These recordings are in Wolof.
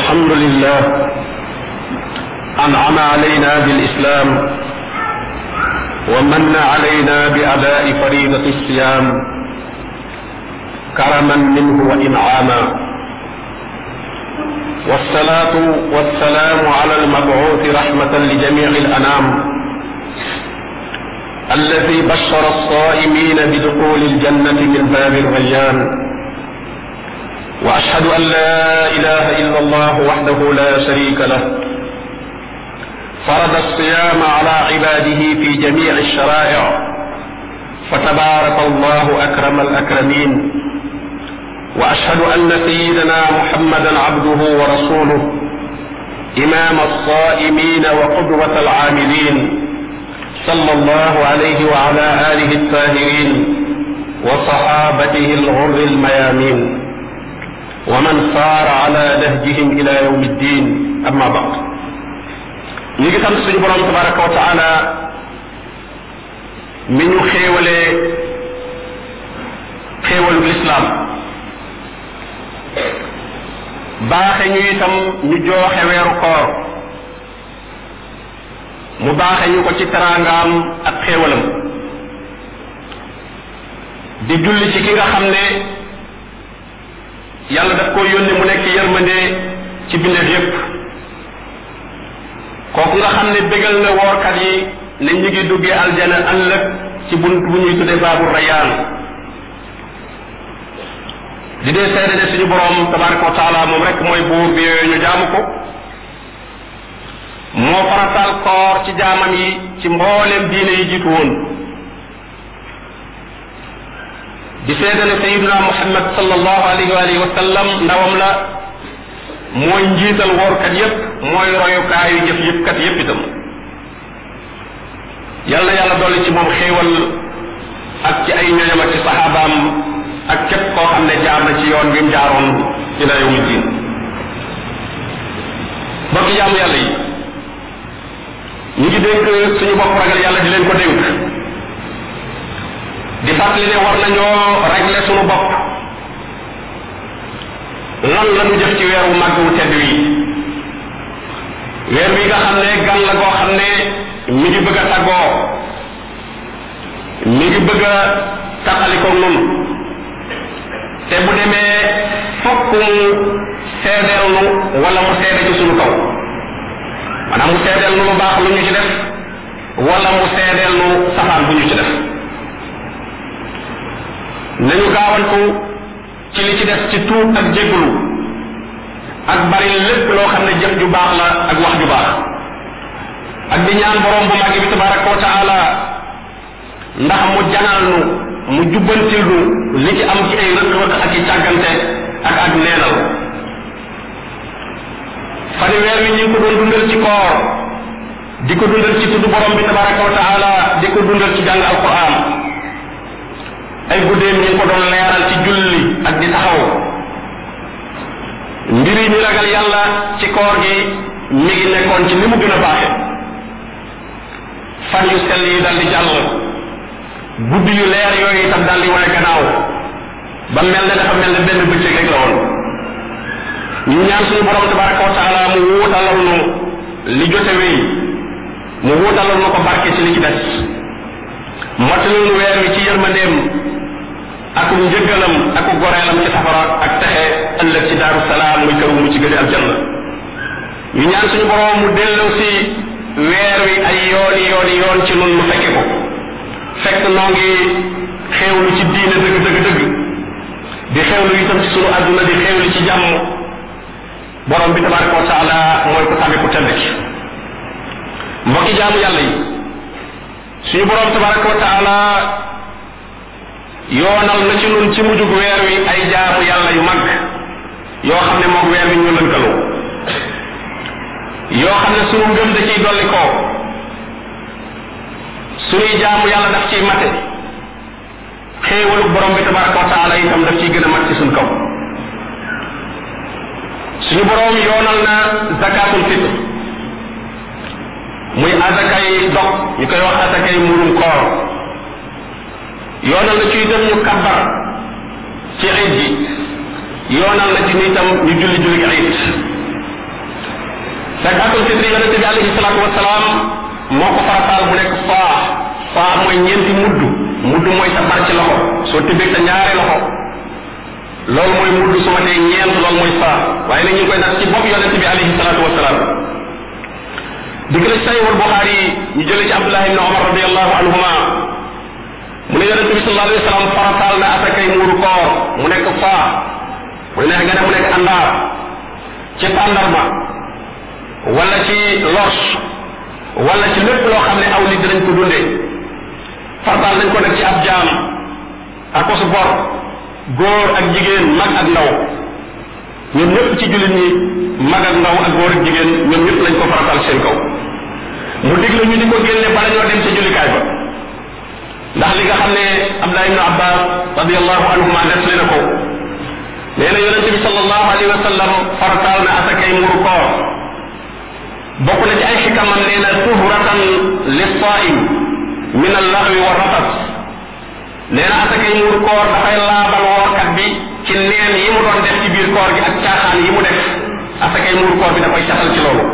الحمد لله أنعم علينا بالإسلام ومن علينا بأداء فريضة الصيام كرما منه وإنعاما والصلاة والسلام على المبعوث رحمة لجميع الأنام الذي بشر الصائمين بدخول الجنة من باب الريان واشهد ان لا اله الا الله وحده لا شريك له فرض الصيام على عباده في جميع الشرائع فتبارك الله اكرم الاكرمين واشهد ان سيدنا محمدا عبده ورسوله امام الصائمين وقدوه العاملين صلى الله عليه وعلى اله الطاهرين وصحابته الغر الميامين ومن صار على نهجهم الى يوم الدين اما بعد ñi ngi sant suñu borom tabaraka wa taala mi ñu xéewalee xéewalu lislaam baaxe ñu itam ñu jooxe weeru koor mu baaxe ñu ko ci teraangaam ak xéewalam di julli ci ki nga xam ne yàlla daf ko yónni mu nekk yërmande ci bindeef yépp kooku nga xam ne bégal na woorkat yi ne ñu ngi duggee aljana ëllëg ci bunt bu ñuy tuddee baabu rayaan di dee seede ne suñu borom tabaraka wa taala moom rek mooy buur bi yooyu ñu jaamu ko moo faratal koor ci jaamam yi ci mbooleem diine yi jiitu woon di seede ne sayiduna muhammad sallallahu alayhi wa alihi wa sallam ndawam la mooy njiital woorkat yépp mooy royukaayu jëf yëpp kat yépp itam yàlla yàlla dolli ci moom xéewal ak ci ay ñoñam ak ci saxaabaam ak képp koo xam ne jaar na ci yoon bi mu jaaroon ila yawmi diin bokki jaamu yàlla yi ñu ngi dénk suñu bopp ragal yàlla di leen ko dénk di fàttali ne war nañoo régler suñu bopp lan la ñu jëf ci weer wu màgg wu tedd wi weer wi nga xam ne gan la goo xam ne mi ngi bëgg a tàggoo mi ngi bëgg a taqaliko nun te bu demee fokk mu seedeel nu wala mu seede ci suñu kaw maanaam mu seedeel nu lu baax lu ñu ci def wala mu seedeel nu safaan bu ñu ci def nañu gaawantu ci li ci def ci tuub ak jégglu ak bari lépp loo xam ne jëf ju baax la ak wax ju baax ak di ñaan borom bu màgg bi tabaraka wa taala ndax mu janal nu mu jubbantil nu li ci am ci ay rëq-rëq ak i càggante ak ak neenal fani weer wi ñu ngi ko doon dundal ci koor di ko dundal ci tudd borom bi tabaraka wa taala di ko dundal ci jàng alquran ay guddeem ñu ngi ko doon leeral ci julli ak di taxaw mbiri ñu ragal yàlla ci koor gi mi ngi nekkoon ci ni mu gën a baaxe fan yu sell yi dal di jàll guddi yu leer yooyu itam dal di wane gannaaw ba mel ne dafa mel ne benn bëccëg rek la woon ñu ñaan suñu borom tabaraka wa taala mu wuutalal nu li jote wéy mu wuutalal nu ko barke ci li ci des mottalil nu weer wi ci yërmandeem ak njëggalam ak goreelam ci safara ak texe ëllëg ci daaru salaam muy këru mu ci gëdi aljanna ñu ñaan suñu borom mu delloo si weer wi ay yooni yooni yoon ci nun mu fekke ko fekk noo ngi xéewlu ci diine dëgg dëgg dëgg di xéewlu itam ci sunu àdduna di xéewlu ci jàmm borom bi tabaraka wa taala mooy ko tàgge ku tedd ki mbokki jaamu yàlla yi suñu borom tabaraka wa taala yoonal na ci nun ci mujjug weer wi ay jaamu yàlla yu mag yoo xam ne moog weer wi ñu lënkaloo yoo xam ne sunu ngëm da ciy dolli koo suñuy jaamu yàlla daf ciy mate xéewalu borom bi tabaraka wa taala itam daf ciy gën a mat ci suñ kaw suñu borom yoonal na zakatul fitr muy azakay dog ñu koy wax azakay murum koor yoonal na ci itam ñu kabbar ci iid gi yoonal na ci ni itam ñu julli julli iid zakatul fitri yonente bi alayhi salaatu wasalaam moo ko farataal mu nekk faa faa mooy ñeenti mudd mudd mooy sa bar ci loxo soo tibbee sa ñaari loxo loolu mooy mudd su ma tee ñeent loolu mooy faa waaye nag ñu ngi koy nag ci bopp yonente bi alayhi salaatu wasalaam digg la ci sayhul buxaari ñu jëlee ci abdullah ibn omar radiallahu anhuma mu ne yonente bi sallallahu alayhi wa sallam farataal na asakay muuru koor mu nekk faa mu neex nga ne mu nekk àndaar ci tàndarma wala ci los wala ci lépp loo xam ne aw nit dinañ ko dundee farataal nañ ko nag ci ab jaam ak ko su bor góor ak jigéen mag ak ndaw ñoom ñëpp ci jullit ñi mag ak ndaw ak góor ak jigéen ñoom ñëpp lañ ko farataal seen kaw mu digle ñu di ko génne bala ñoo dem ca jullikaay ba ndax li nga xam ne Abdullah ibn Abbas radiallahu anhuma nettali na ko nee na yonente bi sallallahu alayhi wa sallam farataal na asakay muru koor bokk na ci ay xikamam nee na tuhratan lissaim min allaxwi wa rafas nee na asakay muru koor dafay laabal woorkat bi ci neen yi mu doon def ci biir koor gi ak caaxaan yi mu def asakay muru koor bi da koy saxal ci loolu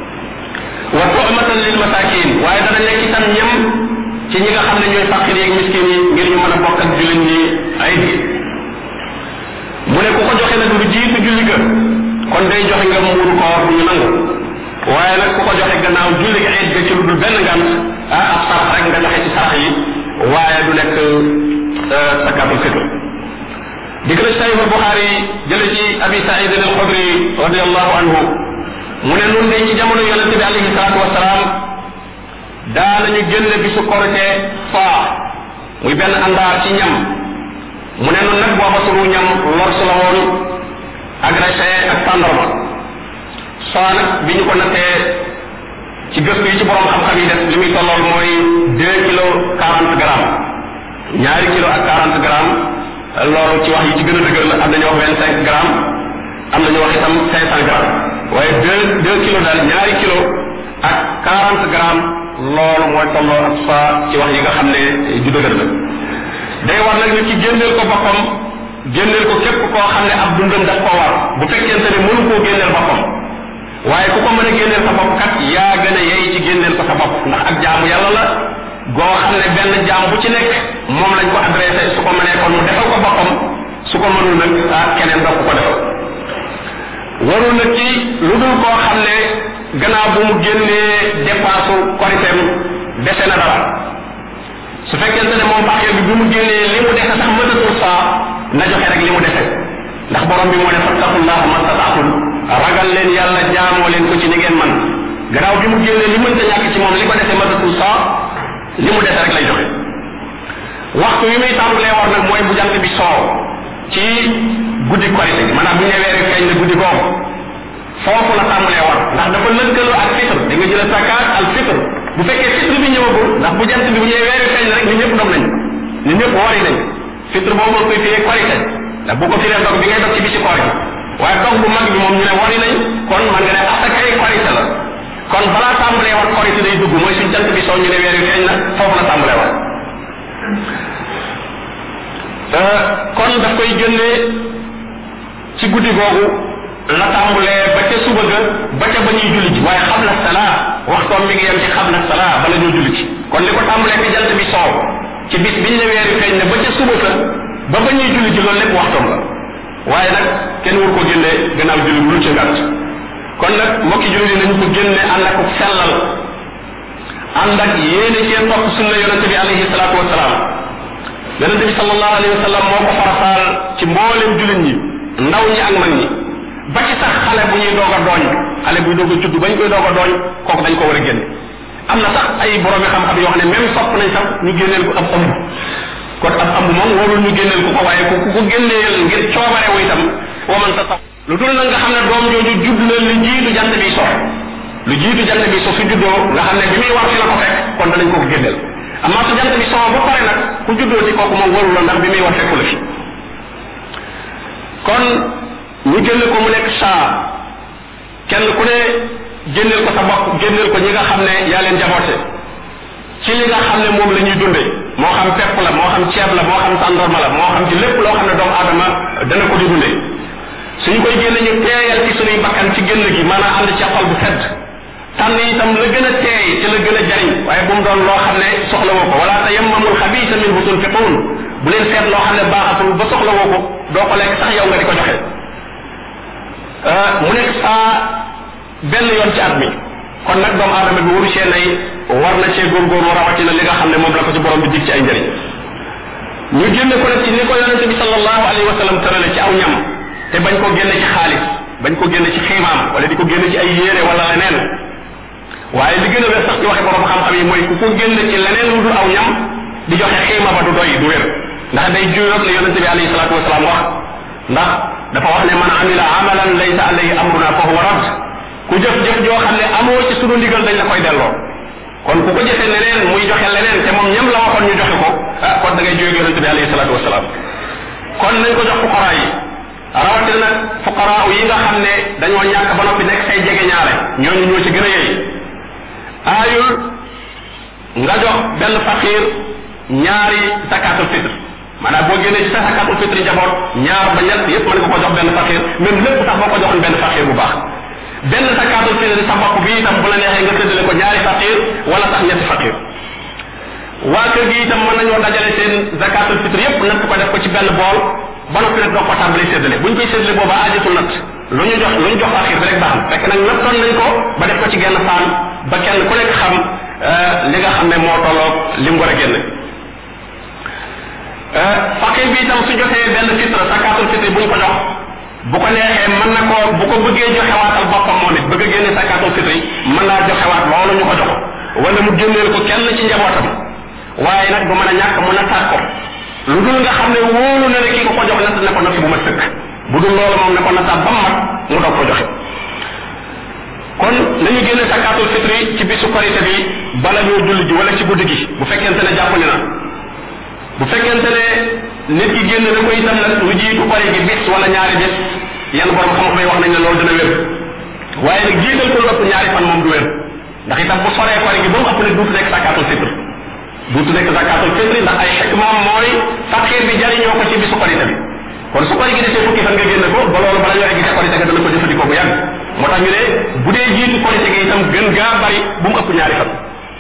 wa tu'matan lil masakin waaye dana nekk itam ñam ci ñi nga xam ne ñooy faqir yeeg miskin yi ngir ñu mën a bokk ak jullit ñi ay bi mu ne ku ko joxe nag lu jiitu julli ga kon day joxe nga muuru koor bu ñu nangu waaye nag ku ko joxe gannaaw julli ga eet ga ci lu dul benn ngant ah ab sarax rek nga joxe ci sarax yi waaye du nekk sakatul fitr dikk na ci sahih al buxaari jële ci abi saïd al xudri radiallahu anhu mu ne nun de ci jamono yonente bi alayhi salaatu wasalaam daanañu génne bisu korite faa muy benn àndaar ci ñam mu ne nun nag booba sunu ñam lors la woon ak raisin ak tàndarma faa nag bi ñu ko nattee ci gëstu yi ci borom xam-xam yi def li muy tollool mooy deux kilos quarante grammes ñaari kilo ak quarante grammes loolu ci wax yi ci gën a dëgër la am nañu wax vingt cinq grammes am nañu wax itam cinq cent grammes waaye deux deux kilos daal ñaari kilo ak quarante grammes loolu mooy tolloo ak fa ci wax yi nga xam ne ju dëgër la day war nag nit ki génneel ko boppam génneel ko képp koo xam ne ab dundam daf koo war bu fekkente ne mënu koo génneel boppam waaye ku ko mën a génneel sa bopp kat yaa gën a yey ci génneel ko sa bopp ndax ak jaamu yàlla la goo xam ne benn jaam bu ci nekk moom lañ ko adressé su ko mënee kon mu defal ko boppam su ko mënul nag ah keneen doo ko ko defal warul nag ci lu dul koo xam ne gannaaw bu mu génnee dépense koriteem dese na dara su fekkente ne moom faqir bi bi mu génnee li mu dese sax mënatul saa na joxe rek li mu dese ndax borom bi moo ne fattaqullaha mastataatum ragal leen yàlla jaamoo leen ko ci ni ngeen man gannaaw bi mu génnee li mënta ñàkk ci moom li ko dese mënatul saa li mu dese rek lay joxe waxtu yi muy tàmbalee war nag mooy bu jant bi soow ci guddi korite gi maanaam bu ñu weeri feeñ na guddi googu foofu la tàmbalee war ndax dafa lëkkaloo ak fitr da nga jël zakat al fitr bu fekkee fitr bi ñëwagul ndax bu jant bi bu ñëwee weeri feeñ na rek ñun ñëpp dog nañ ñun ñëpp wari nañ fitr boobu moom koy firee korite ndax bu ko firee dog bi ngay dog ci bi ci koor gi waaye dog bu mag bi moom ñu ne wari nañ kon man nga ne asakay korite la kon balaa tàmbalee war korite day dugg mooy suñ jant bi soo ñu ne weeri feeñ na foofu la tàmbalee war kon daf koy génnee ci guddi googu la tàmbulee ba ca suba ga ba ca ba ñuy julli ci waaye xam na salaa waxtoom mi ngi yem ci xam na salaa bala ñoo julli ci kon li ko tàmbulee fi jant bi soow ci bis biñ ne weeri feeñ ne ba ca suba sa ba ba ñuy julli ci loolu lépp waxtoom la waaye nag kenn wur ko génnee gannaaw julli bu dul ci ngàtt kon nag mbokki julli yi nañ ko génne ànd ak sellal ànd ak yéene cee topp sunna yonente bi alayhi salaatu wasalaam yonente bi sallallahu alayhi wa sallam moo ko farataal ci mboolem jullit ñi ndaw ñi ak mag ñi ba ci sax xale bu ñuy doog a dooñ xale buy doog a judd bañ koy doog a dooñ kooku dañ ko war a génne am na sax ay boroomi xam-xam yoo xam ne même sopp nañ sax ñu génneel ko ab ëmb kon ab ëmb moom warul ñu génneel ko ko waaye ku ku ko génneel ngir coobare wu itam wa man sa lu dul nag nga xam ne doom jooju judd na lu jiitu jant bi so lu jiitu jant bi so su juddoo nga xam ne bi muy war fi la ko fekk kon danañ ko ko génneel amaa su jant bi soo ba pare nag ku juddoo ci kooku moom warul la ndax bi muy war fekku la fi kon ñu génne ko mu nekk saa kenn ku ne génneel ko sa bopp génneel ko ñi nga xam ne yaa leen jaboote ci li nga xam ne moom la ñuy dunde moo xam pepp la moo xam ceeb la moo xam tàndorma la moo xam ci lépp loo xam ne doomu aadama dana ko di dunde suñu koy génne ñu teeyal ci suñuy bakkan ci génn gi maanaam ànd ci xol bu sedd tànn itam la gën a teey ci la gën a jariñ waaye bu mu doon loo xam ne soxla woo ko wala tayammamul xabiisa minhu tunfiquun bu leen seet loo xam ne baaxatul ba soxla woo ko doo ko lekk sax yow nga di ko joxe mu nekk saa benn yoon ci at mi kon nag doomu aadama bi waru cee nay war na cee góorgóorlu rawatina li nga xam ne moom la ko ci borom bi dig ci ay njëriñ ñu génne ko nag ci ni ko yonente bi sallallahu alayhi wa sallam tërale ci aw ñam te bañ ko génne ci xaalis bañ ko génne ci xiimaam wala di ko génne ci ay yére wala leneen waaye li gën a wér sax ci waxe borom xam-xam yi mooy ku ko génne ci leneen lu dul aw ñam di joxe xiima ba du doy du wér ndax day juyoog la yonente bi alayhi salatu wasalaam wax ndax dafa wax ne man amila amalan laysa alayhi amruna fa huwa rad ku jëf-jëf joo xam ne amoo ci sunu ndigal dañ la koy delloo kon ku ko jëfe leneen muy joxe leneen te moom ñam la waxoon ñu joxe ko ah kon da ngay jóge yonente bi alayhi salatu wasalaam kon nañ ko jox fuqara yi rawatina nag fuqara yi nga xam ne dañoo ñàkk ba noppi nekk say jege ñaare ñooñu ñoo ci gën a yey aayul nga jox benn faqir ñaari zakatul fitr maanaam boo génnee ci sa zakatul fitr njaboot ñaar ba ñett yépp mën nga ko jox benn faqir même lépp sax boo ko joxoon benn faqir bu baax benn zakatul fitr sa bopp bi itam bu la neexee nga séddale ko ñaari faqir wala sax ñetti faqir waa kër gi itam mën nañoo dajale seen zakatul fitr yépp natt ko def ko ci benn bool ba noppi nag doo ko tàmbali séddale buñ koy séddale booba aajatul natt lu ñu jox lu ñu jox faqir bi rek baax na fekk nag nattoon nañ ko ba def ko ci genn faan ba kenn ku nekk xam li nga xam ne moo tolloog li mu war a génne faqir bi itam su joxee benn fitre zakatul fitr buñ ko jox bu ko neexee mën na ko bu ko bëggee joxewaatal boppam moom it bëgg a génne zakatul fitr mën naa joxewaat loolu ñu ko jox wala mu génneel ko kenn ci njabootam waaye nag du mën a ñàkk mu nattaat ko lu dul nga xam ne wóolu na ne kii ko ko jox natt ne ko natt bu ma sëkk bu dul loolu moom ne ko nattaat ba mu mat mu doog ko joxe kon nañu génne zakatul fitri ci bisu korite bi bala ñoo julli ji wala ci guddi gi bu fekkente ne jàppandi na bu fekkente ne nit ki génn na ko itam nag lu jiitu kori gi bis wala ñaari bis yenn borom xam-xam yi wax nañ ne loolu dina wér waaye nag jiital ko lu ëpp ñaari fan moom du wér ndax itam bu soree kori gi ba mu ëpp ne duutu nekk zakatul fitri duutu nekk zakatul fitri ndax ay xikmaam mooy faqir bi jariñoo ko ci bisu korite bi kon su kori gi desee fukki fan nga génn ko ba loolu bala ñoo egg ca korite ga dana ko jëfandikoo bu yàgg moo tax ñu ne bu dee jiitu korite gi itam gën gaa bari bu mu ëpp ñaari fan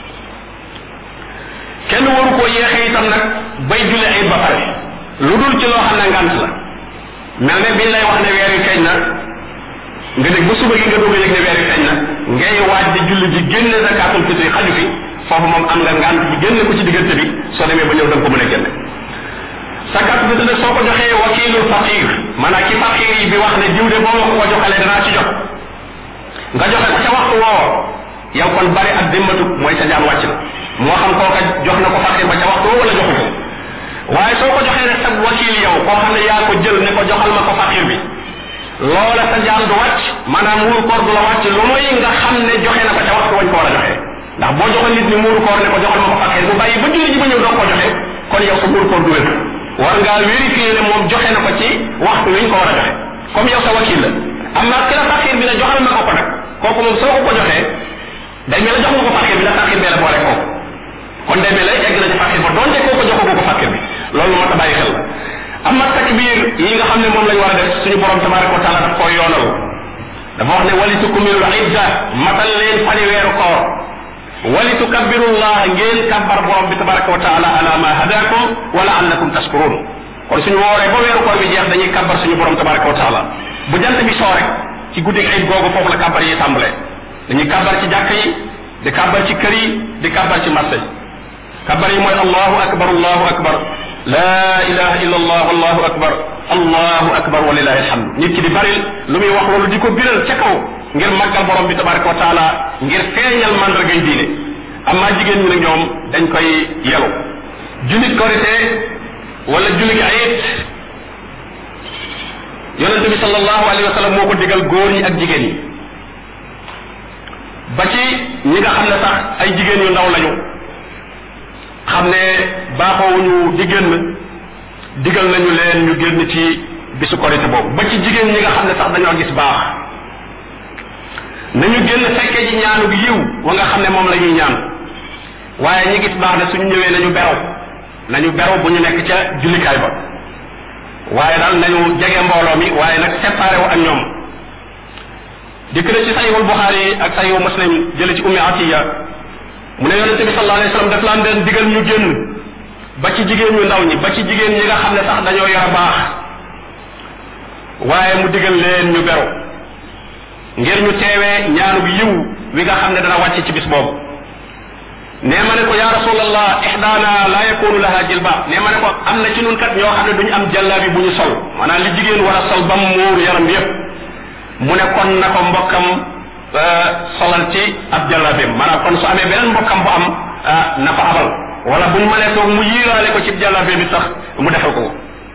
kenn waru koo yéexee itam nag bay julli ayit ba pare lu dul ci loo xam ne ngant la mel ne biñ lay wax ne weer wi feeñ na nga dégg ba suba gi nga doog a yëg ne weer wi feeñ na ngay waaj di julli ji génne zakatul fitri xaju fi foofu moom am nga ngant bi génne ko ci diggante bi soo demee ba ñëw da nga ko mën a génne zakatul fitri nag soo ko joxee wakilul faqir maanaam ki faqir yi bi wax ne diw de boo ma ko joxalee danaa ci jot nga joxe ko ca waxtu woo yow kon bari ak dimmatu mooy sa jaan wàcc na moo xam kooka jox na ko faqir ba ca waxtu woo wala joxu ko waaye soo ko joxee rek sa wakil yow koo xam ne yaa ko jël ne ko joxal ma ko faqir bi loola sa jaan du wàcc maanaam muuru koor du la wàcc lu muy nga xam ne joxe na ko ca waxtu wañ ko war a joxe ndax boo joxoon nit ni muuru koor ne ko joxal ma ko faqir bu bàyyi ba julli ji ba ñëw doo ko joxe kon yow sa muuru koor du wér war ngaa vérifier ne moom joxe na ko ci waxtu wiñ ko war a joxe comme yow sa wakil la amma ki la faqir bi ne joxal ma ko ko nag kooku moom soo ko ko joxee day mel ne jox nga ko faqir bi la faqir bee la boole kooku kon day mel ne egg na ci faqir ba donte koo ko joxagoo ko faqir bi loolu moo ta bàyyi xel amma takbir yi nga xam ne moom lañ war a def suñu borom tabaraka wa taala daf koo yoonal dafa wax ne wali tukumilul idda matal leen fani weeru koor wali tukabbirullah ngeen kabbar borom bi tabaraka wa taala ala ma hadakum wa laallakum tashkurun kon suñu wooree ba weeru koor bi jeex dañuy kabbar suñu borom tabaraka wa taala bu jant bi soo rek ci guddi ayib googu foofu la kabbar yi tàmbalee dañuy kabbar ci jàkk yi di kabbar ci kër yi di kabbar ci marché yi kabbar yi mooy allahu akbar allahu akbar la ilaha illa allah allahu akbar allahu akbar wa lillahi alhamd nit ki di baril lu muy wax loolu di ko biral ca kaw ngir màggal borom bi tabaraka wa taala ngir feeñal mandargay diine amma jigéen ñi nag ñoom dañ koy yelu julit korite wala julit ayit yonente bi sallallahu alayhi wa sallam moo ko digal góor ñi ak jigéen ñi ba ci ñi nga xam ne sax ay jigéen yu ndaw lañu xam ne baaxoowuñu di génn digal nañu leen ñu génn ci bisu korite boobu ba ci jigéen ñi nga xam ne sax dañoo gis baax nañu génn fekkee ji ñaanu yiw wa nga xam ne moom la ñuy ñaan waaye ñi gis baax ne suñu ñëwee nañu beru nañu beru bu ñu nekk ca jullikaay ba waaye daal nañu jege mbooloo mi waaye nag séparé wu ak ñoom dikk na ci sayihul buxaari ak sayihu muslim jële ci ummi atiya mu ne yonente bi sallallahu alayhi wasallam daf laan leen digal ñu génn ba ci jigéen ñu ndaw ñi ba ci jigéen ñi nga xam ne sax dañoo yor baax waaye mu digal leen ñu beru ngir ñu teewee ñaanu bi yiw wi nga xam ne dana wàcc ci bis boobu nee ma ne ko ya rasulallah ihdaana la yakunu laha jilba nee ma ne ko am na ci nun kat ñoo xam ne duñu am jàllaabi bu ñu sol maanaam li jigéen war a sol ba mu muur yaram bi yépp mu ne kon na ko mbokkam solal ci ab jàllaabeem maanaam kon su amee beneen mbokkam bu am na ko abal wala buñ mënee toog mu yiiraale ko ci jàllaabe bi sax mu defal ko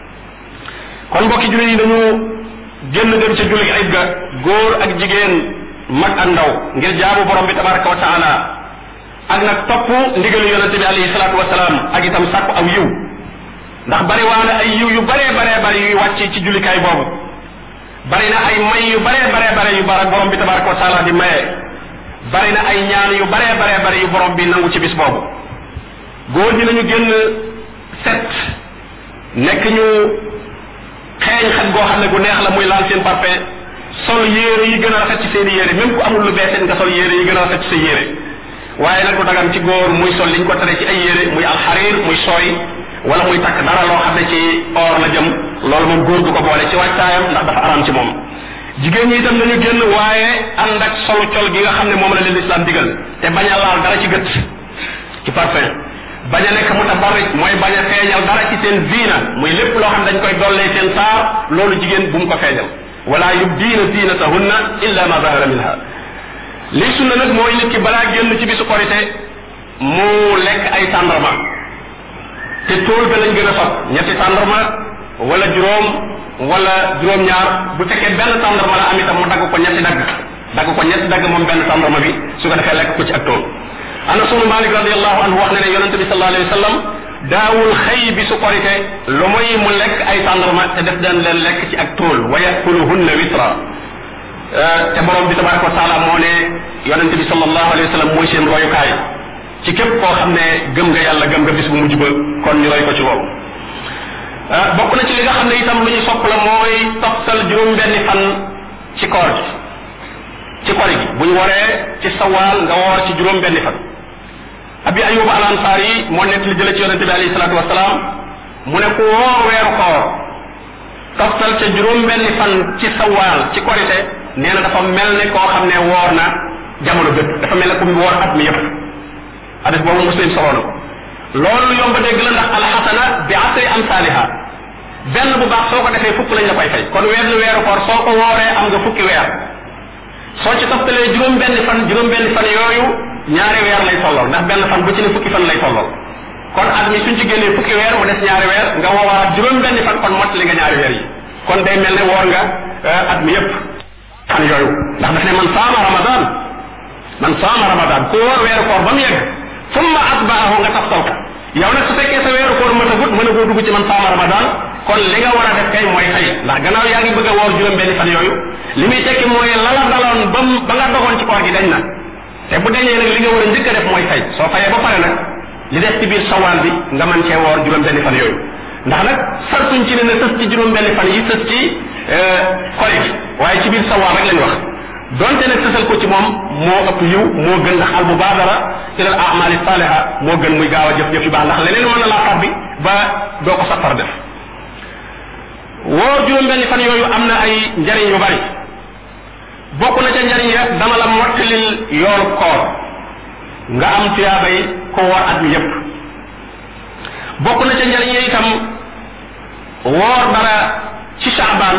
kon mbokki jullit yi dañu génn dem ca julli ayib ga góor ak jigéen mag ak ndaw ngir jaamu borom bi tabaraka wa taala ak nag topp ndigalu yonente bi alayhi salaatu wasalaam ak itam sàkku aw yiw ndax bari waana ay yiw yu baree baree bari yuy wàcc ci jullikaay boobu bari na ay may yu baree baree bare yu bara borom bi tabaraka wa taala di maye bari na ay ñaan yu baree baree bari yu borom bi nangu ci bis boobu góor ñi nañu génn set nekk ñu xeeñ xet goo xam ne gu neex la muy laal seen parfum sol yére yi gën a rafet ci seen i yére même ku amul lu bees nga sol yére yi gën a rafet ci sa yére waaye nag du dagan ci góor muy sol liñ ko tere ci ay yére muy alxarir muy sooy wala muy takk dara loo xam ne ci or la jëm loolu moom góor du ko boole ci wàccaayam ndax dafa aram ci moom jigéen ñi itam nañu génn waaye ànd ak solu col gi nga xam ne moom la leen islam digal te bañ a laal dara ci gët ci parfum bañ a nekk mutabarrij mooy bañ a feeñal dara ci seen ziina muy lépp loo xam dañ koy dollee seen saar loolu jigéen bu mu ko feeñal wala yubdiina zinatahunna illa ma zahara minha lii sunna nag mooy nit ki balaa génn ci bisu korite mu lekk ay tàndarma te tóol ga lañ gën a fab ñetti tàndarma wala juróom wala juróom-ñaar bu fekkee benn tàndarma la am itam mu dagg ko ñetti dagg dagg ko ñetti dagg moom benn tàndarma bi su ko defee lekk ko ci ak tóol anas ibnu malik radiallahu anhu wax ne ne yonente bi sallallahu alayhi wa sallam daawul xëy bi su korite lu muy mu lekk ay tàndarma te def daan leen lekk ci ak tóol wa yakuluhunna witra te borom bi tabaraka wa taala moo ne yonente bi sallallahu alayhi wa sallam mooy seen royukaay ci képp koo xam ne gëm nga yàlla gëm nga bis bu mujj ba kon ñu roy ko ci boobu bokk na ci li nga xam ne itam lu ñu sopp la mooy toftal juróom benni fan ci koor gi ci kori gi bu ñu waree ci sawaal nga woor ci juróom benni fan abi ayuba al ansaar yi moo nekk li jële ci yonente bi alayhi salaatu wasalaam mu ne ku woor weeru koor toftal ca juróom benni fan ci sawaal ci korite nee na dafa mel ne koo xam ne woor na jamono bépp dafa mel ne ku woor at mi yépp hadis boobu muslim soloo na ko loolu yomb dégg la ndax alxasana bi asri amsaaliha benn bu baax soo ko defee fukk lañ la koy fay kon weer weeru koor soo ko wooree am nga fukki weer soo ci toftalee juróom benn fan juróom benn fan yooyu ñaari weer lay tolloo ndax benn fan bu ci ne fukki fan lay tolloo kon at mi suñ ci génnee fukki weer mu des ñaari weer nga woowaat juróom benn fan kon mottali nga ñaari weer yi kon day mel ne woor nga at mi yépp fan yooyu ndax daf ne man saama ramadan man saama ramadan ku woor weeru koor ba mu yegg summa atbaahu nga taftal ko yow nag su fekkee sa weeru koor mën a gut mën a goo dugg ci man saama ramadan kon li nga war a def kay mooy xëy ndax gannaaw yaa ngi bëgg a woor juróom benn fan yooyu li muy tekki mooy lala daloon ba ba nga dogoon ci koor gi dañ na te bu dañee nag li nga war a njëkk a def mooy fay soo fayee ba pare nag li des ci biir sawaal bi nga mën cee woor juróom benn fan yooyu ndax nag sartuñ ci ne ne sës ci juróom benn fan yi sës ci kore gi waaye ci biir sawaal rek lañ wax donte nag sësal ko ci moom moo ëpp yiw moo gën ndax al mubaadara ila al amali saliha moo gën muy gaaw a jëf jëf yu baax ndax leneen mën na laa tabbi ba doo ko safar def woor juróom benn fan yooyu am na ay njariñ yu bari bokk na ca njariñ ya dama la mottalil yoolu koor nga am tuyaabay ko woor at mi yépp bokk na ca njariñ ya itam woor dara ci saabaan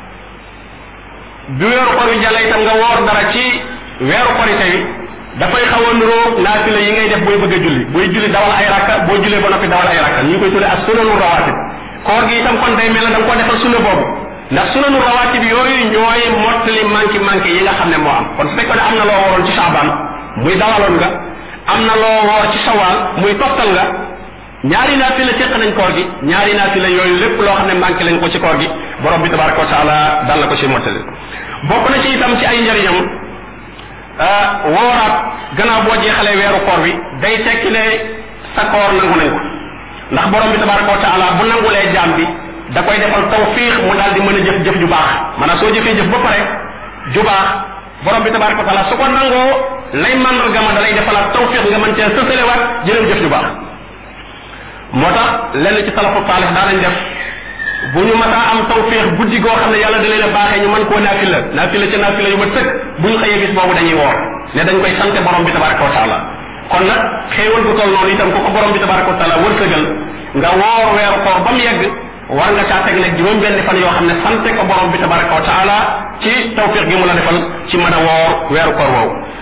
bi weeru koor wi jàlla itam nga woor dara ci weeru korite wi dafay xaw a nuroo naafila yi ngay def booy bëgg a julli booy julli dawal ay rakka boo jullee ba noppi dawal ay rakka ñu ngi koy tuddee ak sunanu rawaatib koor gi itam kon day mel ne da nga koo defal sunna boobu ndax sunanu rawaatib yooyu ñooy mottali manki manki yi nga xam ne moo am kon su fekkoon ne am na loo waroon ci saabaan muy dawaloon nga am na loo woor ci sawaal muy toftal nga ñaari naafila séq nañ koor gi ñaari naafila yooyu lépp loo xam ne manqué lañ ko ci koor gi borom bi tabaraka wa taala dal na ko ci mottali bokk na ci itam ci ay njariñam wooraat gannaaw boo jeexalee weeru koor bi day tekki ne sa koor nangu nañ ko ndax borom bi tabaraka wa taala bu nangulee jaam bi da koy defal tawfiix mu daal di mën a jëf jëf ju baax maanaam soo jëfee jëf ba pare ju baax borom bi tabaraka wa taala su ko nangoo lay mandarga ma dalay defalaat tawfiq nga mën cee sësalewaat jëlew jëf ju baax moo tax lenn ci salafu saalix daanañ def bu ñu mataa am tawfiq guddi goo xam ne yàlla da leen a baaxee ñu mën koo naafila naafila ca naafila yu ma sëkk bu ñu xëyee bis boobu dañuy woor ne dañ koy sante borom bi tabaraka wa taala kon nag xéewal bu toll noonu itam ko ko borom bi tabaraka wa taala wërsëgal nga woor weeru koor ba mu yegg war nga caa teg nag juróom benn fan yoo xam ne sante ko borom bi tabaraka wa taala ci tawfiq gi mu la defal ci mën a woor weeru koor woowu